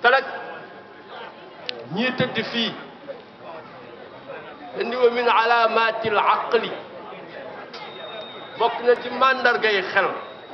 te nag ñii tëdd fii indi wa min alaamati al aqli bokk na ci màndargay xel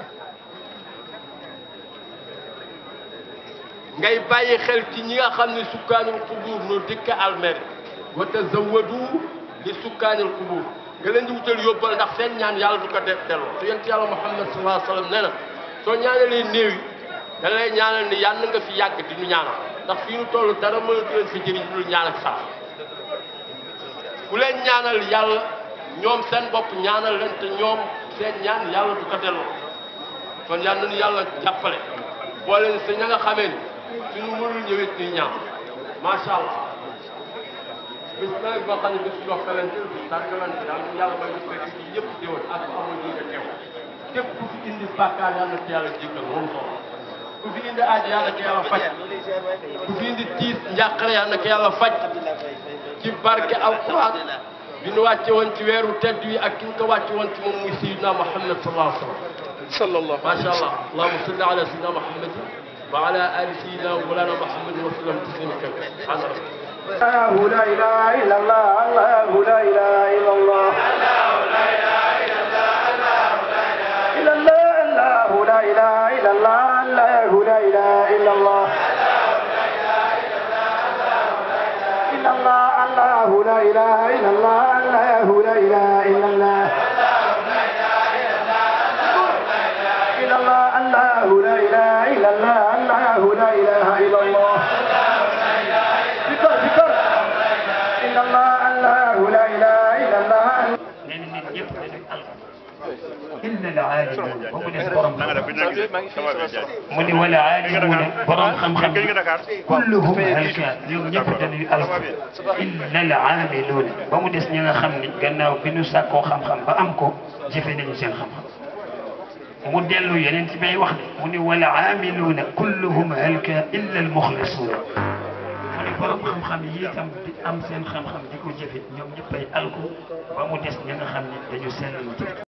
ngay bàyyi xel ci ñi nga xam ne sukkaanul qubuur noo dëkk almer wa tazawadu li sukkaanil qubuur nga leen di wutal yóbbal ndax seen ñaan yàlla du ko def delloo te yonent yàlla Muhammad sallallahu alayhi wa sallam nee na soo ñaanalee néew yi da lay ñaanal ni yàlla nga fi yàgg di ñu ñaanal ndax fii nu toll dara mënatu leen fi jëriñ lu ñaan ak sax ku leen ñaanal yàlla ñoom seen bopp ñaanal leen te ñoom seen ñaan yàlla du ko delloo kon yàlla nañu yàlla jàppale boole leen sa ña nga xamee ni suñu mënul ñëwit ni ñaan macha allah bis nawet boo xam ne bis yokkalante bis tàggalante yàlla na yàlla may ñu fekk ci ñëpp déwén ak ko amul ñi nga teew képp ku fi indi bàkkaar yàlla na ci yàlla jéggal moom solo ku fi indi aaj yàlla ko yàlla faj ku fi indi tiis njàqare yàlla ko yàlla faj ci barke alquran bi nu wàcce woon ci weeru tedd wi ak ki ñu ko wàcce woon ci moom muy sayyidina Muhammad sallallahu alayhi wa sallam sallallahu ما شاء الله اللهم صل على سيدنا محمد وعلى ال سيدنا مولانا محمد وسلم تسليما كثيرا سبحان ربك الله لا إله إلا الله الله لا إله إلا الله إلا الله الله لا إله إلا الله الله لا إله إلا الله إلا الله الله لا إله إلا الله الله لا إله إلا الله إلا الله الله لا إله إلا الله الله لا إله إلا الله ذكر ذكر إلا الله الله لا إله إلا الله nee na nit ñëpp dañuy alko illa al aalimuun ba mu des borom xam mu ni wala aalimuuna borom xam-xam kulluhum halka ñoom ñëpp dañuy alko illa al aamiluuna ba mu des ñi nga xam ni gannaaw bi nu sàkkoo xam-xam ba am ko jëfe nañu seen xam-xam mu dellu yeneen ci bay wax ne mu ni wala aamiluuna kulluhum halka illa al muxlisuuna mu ni borom xam-xam yi itam di am seen xam-xam di ko jëfe ñoom ñëppay alko ba mu des ñi nga xam ne dañu sellal jëf